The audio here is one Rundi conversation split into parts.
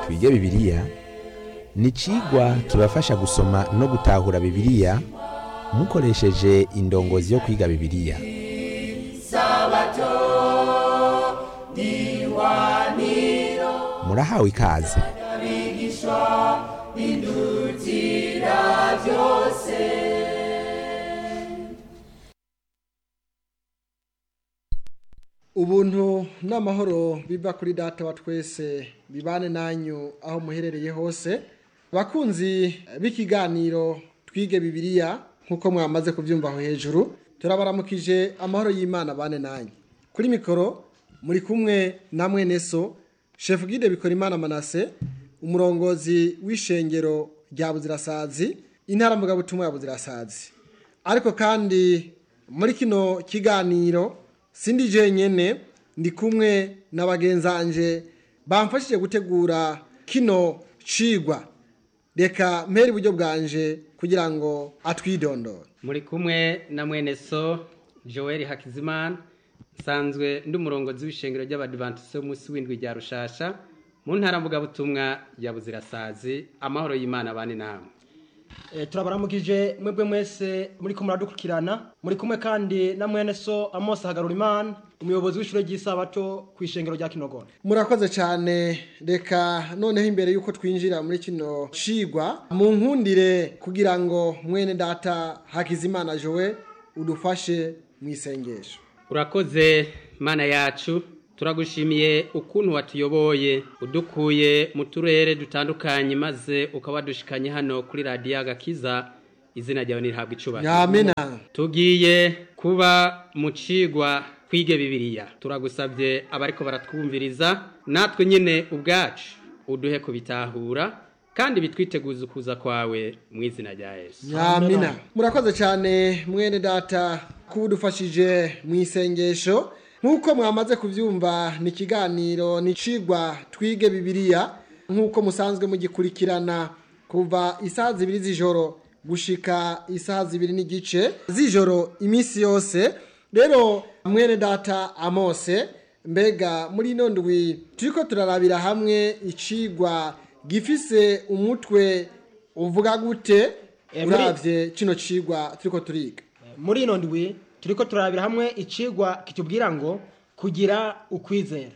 twige bibiliya ni icigwa kibafasha gusoma no gutahura bibiliya mukoresheje indongozi yo kwiga bibiliya murahawe ikaze ubuntu n'amahoro biva kuri data wa twese bibane nanyu aho muherereye hose bakunzi b'ikiganiro twige bibiliya nk'uko mwamaze kubyumva aho hejuru turabaramukije amahoro y'imana bane nanyu kuri mikoro muri kumwe na mwene so shefu gide bikora imana manase umurongozi w'ishengero rya buzirasazi intara mvugabutumwa ya buzirasazi ariko kandi muri kino kiganiro sindi jenyene ndi kumwe na bagenzanje bamfashije gutegura kino cigwa reka mpera iburyo bwanje kugira ngo atwidondore muri kumwe na mwene so joel hakizimana nsanzwe ndi umurongozi w'ishengero ry'abadivantisite w'umunsi w'indwi rya rushasha mu ntara mvugabutumwa ya buzirasazi amahoro y'imana bane namwe Eh, turabaramukije mwebwe mwese muri ko muradukurikirana muri kumwe kandi na mwene so Amos Hagarurimana umuyobozi w'ishure ry'isabato ku ishengero rya Kinogona murakoze cyane reka noneho imbere y'uko twinjira muri kino cigwa mu nkundire kugira ngo mwene data hakizimana jowe udufashe mu isengesho urakoze mana yacu turagushimiye ukuntu watuyoboye udukuye mu turere dutandukanye maze ukaba wadushikanye hano kuri radiyo agakiza izina ryawe nirihabwa icubahiro yamena tugiye kuba mu cigwa twige bibiliya turagusabye abariko baratwumviriza natwe nyine ubwacu uduhe kubitahura kandi bitwiteguza ukuza kwawe mu izina rya yesu yamina murakoze cyane mwene data kuba udufashije mu isengesho nk'uko mwamaze kubyumva ni ikiganiro ni icigwa twige bibiliya nk'uko musanzwe mugikurikirana kuva isaha zibiri z'ijoro gushika isaha zibiri n'igice z'ijoro iminsi yose rero mwene data amose mbega muri ino ndwi turiko turarabira hamwe icigwa gifise umutwe uvuga gute Eh, muri- uravye kino cigwa turiko turiga muri ino ndwi turiko turabira hamwe icigwa kitubwira ngo kugira ukwizera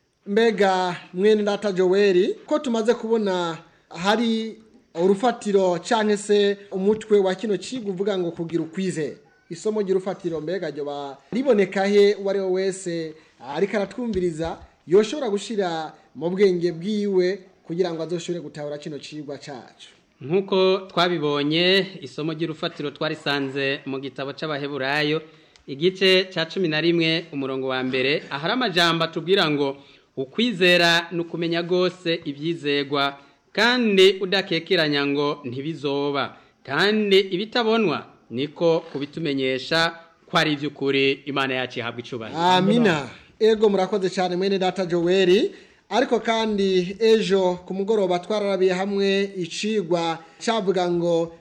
mbega mwene data joweli ko tumaze kubona hari urufatiro canke se umutwe wa kino cigwa uvuga ngo kugira ukwizera isomo ry'urufatiro mbega ryoba riboneka he uwo ari we wese ariko aratwumviriza yoshobora gushira mu bwenge bwiwe kugira ngo azoshobore gutahura kino cigwa cacu nk'uko twabibonye isomo ry'urufatiro twarisanze mu gitabo c'abaheburayo igice ca cumi na rimwe umurongo wa mbere ahari amajambo atubwira ngo ukwizera ni ukumenya rwose ibyizegwa kandi udakekeranya ngo ntibizoba kandi ibitabonwa niko kubitumenyesha ko ari iby'ukuri imana yacu ihabwa icubahiro amina ego murakoze cyane mwene data joweli ariko kandi ejo ku mugoroba twararabiye hamwe icigwa cyavuga ngo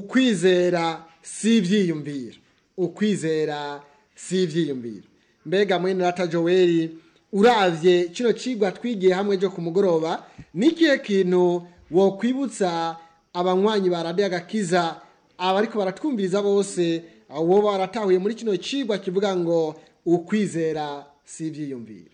ukwizera si ibyiyumviro ukwizera si ibyiyumviro mbega mwene data joweli uravye kino cigwa twigiye hamwe ejo ku mugoroba ni ikihe kintu wokwibutsa abanywanyi ba radiyo agakiza abariko baratwumviriza bose abo baratahuye muri kino cigwa kivuga ngo ukwizera si ibyiyumviro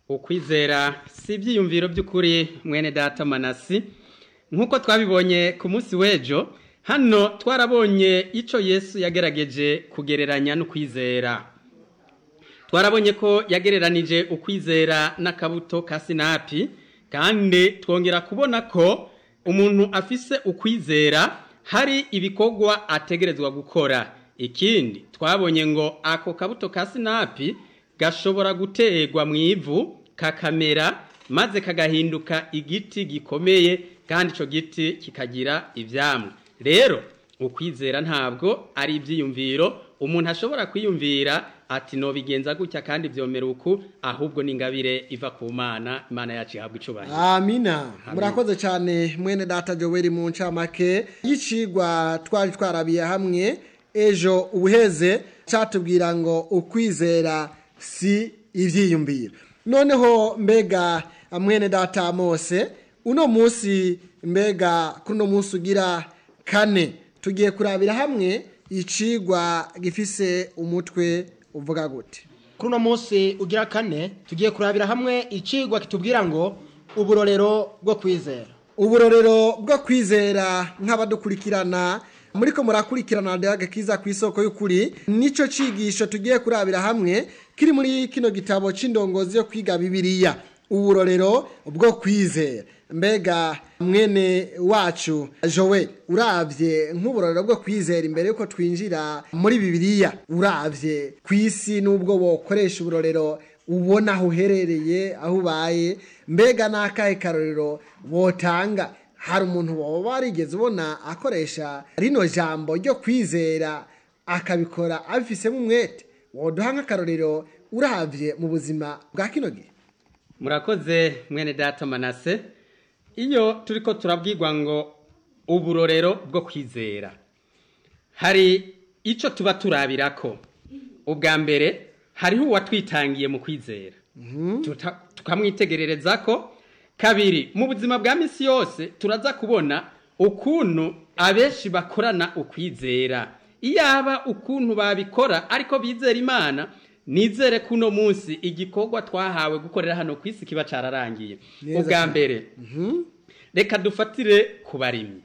ukwizera si ibyiyumviro by'ukuri mwene data manasi nk'uko twabibonye ku munsi w'ejo hano twarabonye icyo yesu yagerageje kugereranya n'ukwizera twarabonye ko yagereranije ukwizera n'akabuto ka sinapi kandi twongera kubona ko umuntu afise ukwizera hari ibikorwa ategerezwa gukora ikindi twabonye ngo ako kabuto ka sinapi gashobora guterwa mu ivu kakamera maze kagahinduka igiti gikomeye kandi icyo giti kikagira ibyamwa rero ukwizera ntabwo ari ibyiyumviro umuntu ashobora kwiyumvira ati nobigenza gutya kandi byomera uku ahubwo ni ingabire iva ku mana imana yacu ihabwa icubahiro amina murakoze cyane mwene data joweli mu ncamake y'icigwa twari twarabiye hamwe ejo ubuheze cyatubwira ngo ukwizera si ibyiyumviro noneho mbega mwene data mose uno munsi mbega kuri uno munsi ugira kane tugiye kurabira hamwe icigwa gifise umutwe uvuga gute kuri uno munsi ugira kane tugiye kurabira hamwe icigwa kitubwira ngo uburorero bwo kwizera uburorero bwo kwizera nk'abadukurikirana muri ko murakurikirana radiyo kiza ku isoko y'ukuri nicyo cigisho tugiye kurabira hamwe kiri muri kino gitabo c'indongozi yo kwiga bibiliya uburorero bwo kwizera mbega mwene wacu jowe uravye nk'uburorero bwo kwizera imbere yuko twinjira muri bibiliya uravye ku isi n'ubwo bokoresha uburorero ubona aho uherereye aho ubaye mbega n'akahe karorero wotanga hari umuntu waba warigeze ubona akoresha rino jambo ryo kwizera akabikora abifisemo umwete woduha nk'akarorero uravye mu buzima bwa kino gihe murakoze mwene data manase iyo turiko turabwirwa ngo uburorero bwo kwizera hari icyo tuba turabirako ubwa mbere hariho uwatwitangiye mu kwizera Tuta- tukamwitegerereza ko kabiri mu buzima bwa misi yose turaza kubona ukuntu abenshi bakorana ukwizera iyaba ukuntu babikora ariko bizera imana nizere ko uno munsi igikorwa twahawe gukorera hano ku isi kiba cararangiye Neza ubwa cyane. mbere reka dufatire ku barimyi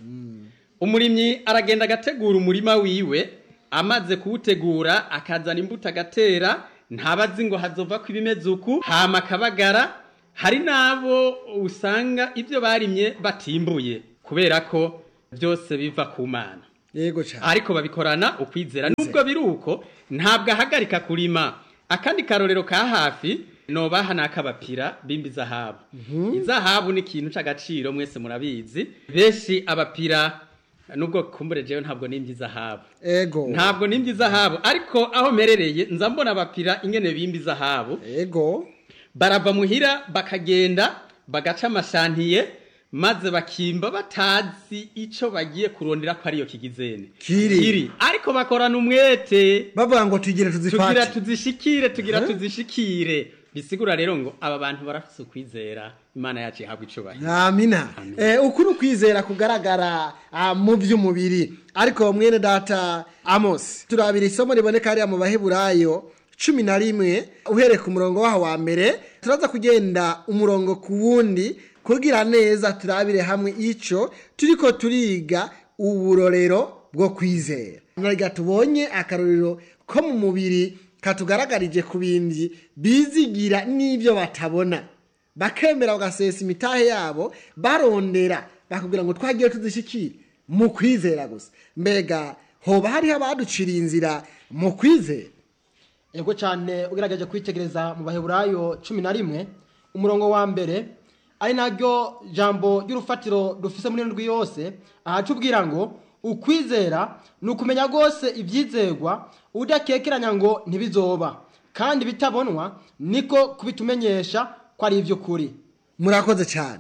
umurimyi aragenda agategura umurima wiwe amaze kuwutegura akazana imbuto agatera ntabazi ngo hazova ko ibimeze uku hama akabagara hari n'abo usanga ibyo barimye batimbuye kubera ko byose biva ku mana yego cyane ariko babikorana ukwizera nubwo biri uko ntabwo ahagarika kurima akandi karorero ka hafi nobaha ni ak'abapira bimba izahabu izahabu ni ikintu c'agaciro mwese murabizi benshi abapira nubwo kumbure jewe ntabwo nimba izahabu ego ntabwo nimba izahabu ariko aho mperereye nza mbona abapira ingene bimba izahabu ego barava muhira bakagenda bagaca amashantiye maze bakimba batazi ico bagiye kurondera ko ariyo kigizene Kiri. ariko bakorana umwete bavuga ngo tugire tugira tuzifate tuzishikire tugira Huh? tuzishikire bisigura rero ngo aba bantu barafise ukwizera imana yacu ihabwa icubahiro amina eh, uku ni ukwizera kugaragara ah, mu by'umubiri ariko mwene data amos turabira isomo riboneka hariya mu baheburayo cumi na rimwe uhereye ku murongo waho wa mbere turaza kugenda umurongo ku wundi kugira neza turabire hamwe ico turiko turiga uburorero bwo kwizera nariga tubonye akarorero ko mu mubiri katugaragarije ku bindi bizigira n'ibyo batabona bakemera bagasesa imitahe yabo barondera bakubwira ngo twagiye tuzishikire mu kwizera gusa mbega hoba hariho abaduciriye inzira mu kwizera yego cyane ugerageje kwitegereza mu baheburayo cumi na rimwe umurongo wa mbere ari naryo jambo ry'urufatiro dufise muri ndwi yose ahaca ubwira ngo ukwizera ni ukumenya rwose ibyizerwa udakekeranya ngo ntibizoba kandi bitabonwa niko kubitumenyesha ko ari iby'ukuri murakoze cyane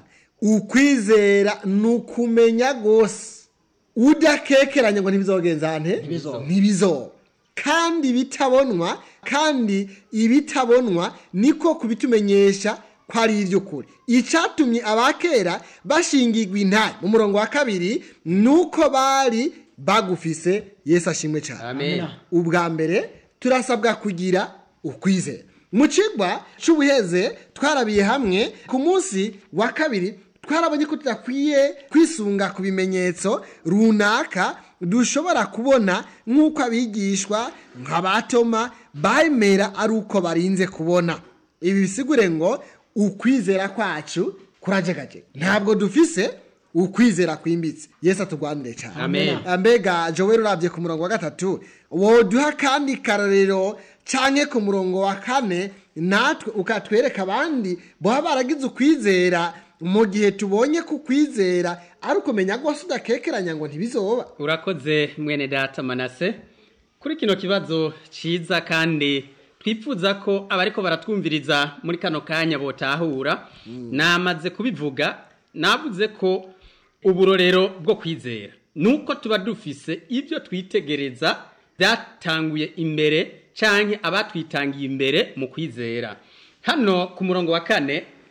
ukwizera ni ukumenya rwose udakekeranya ngo ntibizogenza nte Ntibizoba. ntibizoba kandi bitabonwa kandi ibitabonwa niko kubitumenyesha ko ari iby'ukuri icyatumye abakera bashingirwa intare mu murongo wa kabiri ni uko bari bagufise yesu ashimwe cyane amen ubwa mbere turasabwa kugira ukwizera mu kigwa cy'ubuheze twarabiye hamwe ku munsi wa kabiri twarabonye ko tudakwiye kwisunga ku bimenyetso runaka dushobora kubona nk'uko abigishwa nka ba toma bemera ari uko barinze kubona ibi bisigure ngo ukwizera kwacu kurajegajega ntabwo dufise ukwizera kwimbitse yesu atugwanire cyane Amen. mbega joel urabye ku murongo wa gatatu woduha kandi karorero canke ku murongo wa kane natwe ukatwereka abandi baba baragize ukwizera mu gihe tubonye ku kwizera ari ukumenya rwose udakekeranya ngo ntibizoba urakoze mwene data manase kuri kino kibazo ciza kandi twifuza ko abariko baratwumviriza muri kano kanya botahura namaze kubivuga navuze ko uburorero bwo kwizera nuko tuba dufise ibyo twitegereza byatanguye imbere canke abatwitangiye imbere mu kwizera hano ku murongo wa kane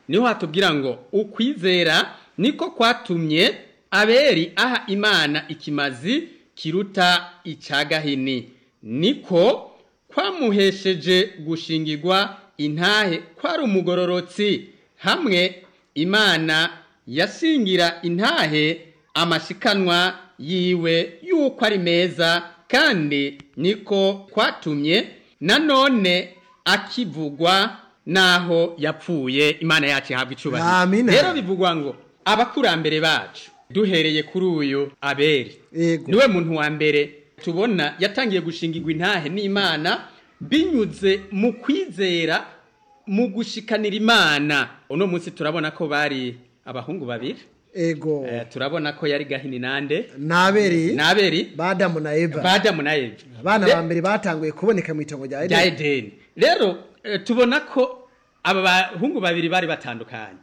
niho hatubwira ngo ukwizera niko kwatumye aberi aha imana ikimazi kiruta icagahini niko kwamuhesheje gushingirwa intahe kwari umugororotsi hamwe imana yashingira intahe amashikanwa yiwe yuko ari meza kandi niko kwatumye nanone akivugwa naho yapfuye imana yacu ihabwa icubahiro Amina. rero bivugwa ngo abakurambere bacu duhereye kuri uyu aberi Yego. niwe muntu wa mbere tubona yatangiye gushingirwa intahe n'imana binyuze mu kwizera mu gushikanira imana uno munsi turabona ko bari abahungu babiri ego Eh, turabona ko yari gahini nande naberi n'aberi badamu na eva badamu na eva abana Re- ba mbere batanguye kuboneka mu itongo rya rya edeni edeni rero eh, tubona ko aba bahungu babiri bari batandukanye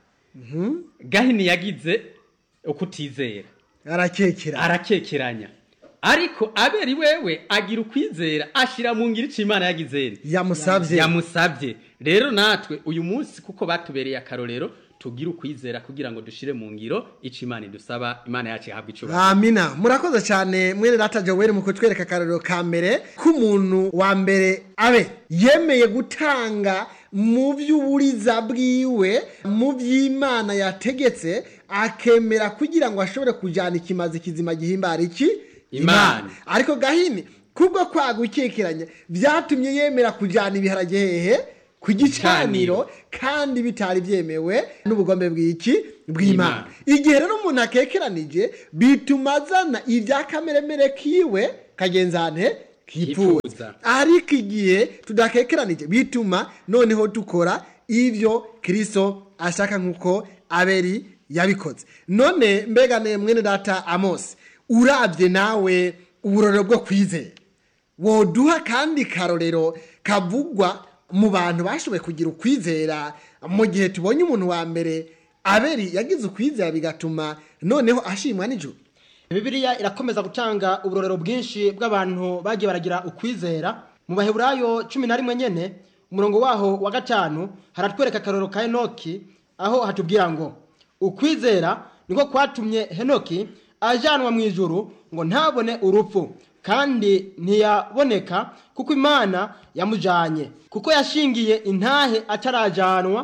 gahini yagize ukutizera arakekera arakekeranya ariko aberi wewe agira ukwizera ashira mu ngiro ico imana yagize yamusabye yamusabye rero natwe uyu munsi kuko batubereye akarorero tugire ukwizera kugira ngo dushire mu ngiro ico imana idusaba imana yacu ihabwa icubahiro amina murakoze cyane mwene data joweli mu kutwereka akarorero ka mbere k'umuntu wa mbere abe yemeye gutanga mu by'uburiza bwiwe mu by'imana yategetse akemera kugira ngo ashobore kujyana ikimazi kizima gihimbara iki Imana. ariko gahini kubwo kwaga ukekeranya byatumye yemera kujyana ibiharage hehe ku gicaniro kandi bitari byemewe n'ubugombe bw'iki bw'imana Imana. igihe rero umuntu akekeranije bituma azana ibya kameremere kiwe kagenzane kifuza Kifuza. ariko igihe tudakekeranije bituma noneho dukora ibyo kirisito ashaka nk'uko aberi yabikoze none mbega ne mwene data amosi urabye nawe uburorero bwo kwizera woduha kandi karorero kavugwa mu bantu bashoboye kugira ukwizera mu gihe tubonye umuntu wa mbere aberi yagize ukwizera bigatuma noneho ashimwa n'ijuru bibiliya irakomeza gutanga uburorero bwinshi bw'abantu bagiye baragira ukwizera mu baheburayo cumi na rimwe nyene umurongo waho wa gatanu haratwereka akarorero ka henoki aho hatubwira ngo ukwizera niko kwatumye henoki ajanwa mu ijuru ngo ntabone urupfu kandi ntiyaboneka kuko imana yamujanye kuko yashingiye intahe atarajanwa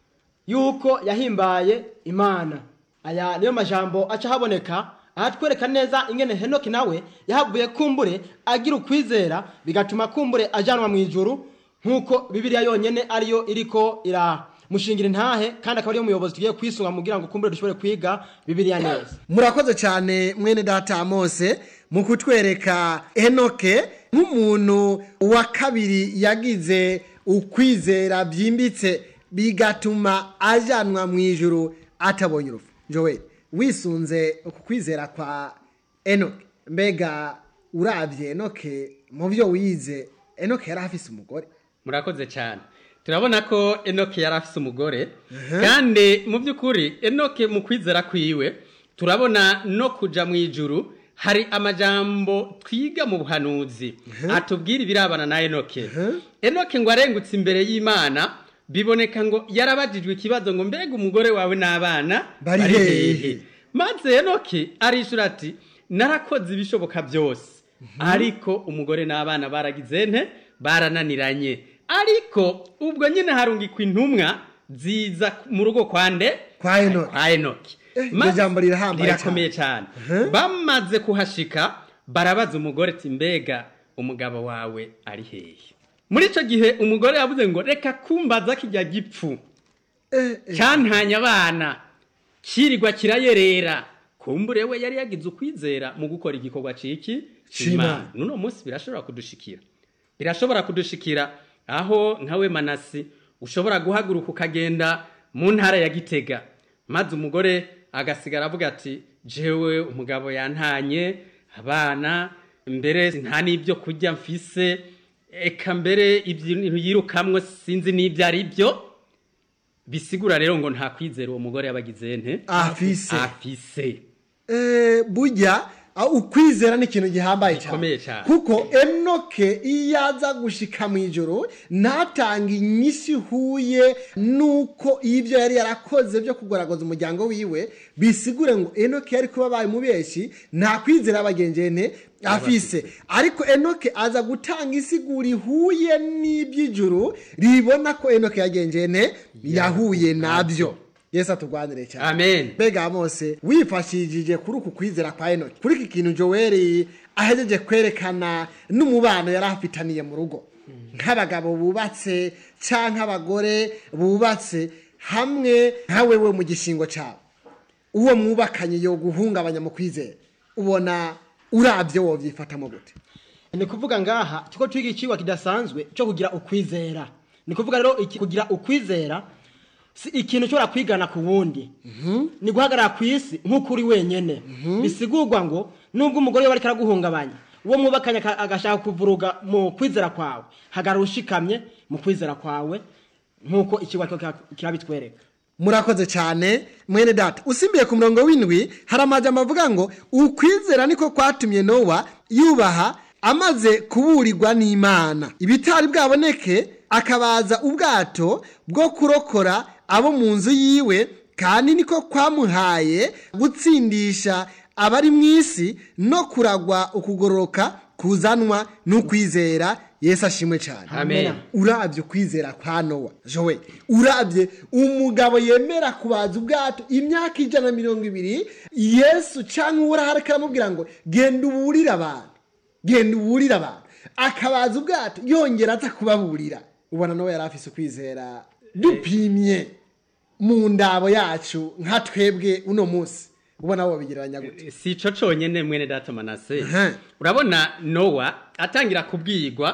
yuko yahimbaye imana aya niyo majambo aca haboneka ahatwereka neza ingene henoki nawe yahavuye kumbure agira ukwizera bigatuma kumbure ajanwa mu ijuru nk'uko bibiliya yonyene ariyo iriko iramushingira intahe kandi akaba ariyo muyobozi tugiye kwisunga kugira ngo kumbure dushobore kwiga bibiliya neza murakoze cyane mwene data mose mu kutwereka enoke nk'umuntu wa kabiri yagize ukwizera byimbitse bigatuma ajanwa mu ijuru atabonye urupfu jowe wisunze uku kwizera kwa enoke mbega urabye enoke mu byo wize enoke yari afise umugore murakoze cyane turabona ko enoke yari afise umugore kandi mu by'ukuri enoke mu kwizera kwiwe turabona no kuja mu ijuru hari amajambo twiga mu buhanuzi atubwira ibirabana na enoke enoke ngo arengutse imbere y'imana biboneka ngo yarabajijwe ikibazo ngo mbega umugore wawe n'abana Bari hehe? maze enoke arishura ati narakoze ibishoboka byose ariko umugore n'abana baragize nte barananiranye ariko ubwo nyine harungikwa intumwa ziza mu rugo kwa nde Kwa Enoki. kwa enoki Eh, iryo Maze- jambo rirahambaye rirakomeye cyane Mhm. bamaze kuhashika barabaza umugore ati mbega umugabo wawe ari hehe muri icyo gihe umugore yavuze ngo reka kumbaza kijya gipfu Eh, eh, cyantanya abana kirirwa kirayerera kumbure we yari yagize ukwizera mu gukora igikorwa ciki C'Imana. nuno munsi birashobora kudushikira birashobora kudushikira aho nkawe manasi ushobora guhaguruka ukagenda mu ntara ya gitega maze umugore agasigara avuga ati jewe umugabo yantanye abana mbere nta n'ibyo kurya mfise eka mbere ibintu yirukamwe sinzi n'ibyo ari byo bisigura rero ngo nta kwizera uwo mugore yabagize nte Afise. afise Eh, burya Ah, ukwizera ni ikintu gihambaye Gikomeye cyane cyane. kuko enoke iyo aza gushika mu ijoro ntatanga inyisi ihuye nuko ibyo yari yarakoze byo kugaragaza umuryango wiwe bisigure ngo enoke yari kuba abaye umubeshyi nta kwizera abagengene afise ariko enoke aza gutanga isigura ihuye n'iby'ijuru ribona ko enoke yagengene yahuye nabyo yesu atugwanire cyane amen mbega mose wifashishije kuri uku kwizera kwa enoki kuri iki kintu joweli ahejeje kwerekana n'umubano yari afitaniye mu rugo nk'abagabo bubatse cyangwa abagore bubatse hamwe nka wewe mu gishingo cyawe uwo mwubakanye yo guhungabanya mu kwizera ubona urabye wobyifatamo gute ni kuvuga ngaha tuko twiga ikiwa kidasanzwe cyo kugira ukwizera ni kuvuga rero iki kugira ukwizera si ikintu ushobora kwigana ku wundi ni guhagarara ku isi nk'uko uri wenyene bisigurwa ngo nubwo umugore we ariko araguhungabanya uwo mwubakanye aka- agashaka kuvuruga mu kwizera kwawe hagarara ushikamye mu kwizera kwawe nk'uko ikiwa kirabitwereka murakoze cyane mwene data usimbiye ku murongo w'indwi hari amajambo avuga ngo ukwizera niko kwatumye nowa yubaha amaze kuburirwa n'imana ibitari bwaboneke akabaza ubwato bwo kurokora abo mu nzu yiwe kandi niko kwamuhaye gutsindisha abari mu isi no kuragwa ukugororoka kuzanwa n'ukwizera yesu ashimwe cyane amen urabye ukwizera kwa nowa jowe urabye umugabo yemera kubaza ubwato imyaka ijana na mirongo ibiri yesu cyangwa urahari aramubwira ngo genda uburire abantu genda uburire abantu akabaza ubwato yongera aza kubaburira ubona nawe yari afise ukwizera dupimye mu ndabo yacu nka twebwe uno munsi ubona wo bigereranya gute si ico conyene mwene data manase Aha. urabona nowa atangira kubwirwa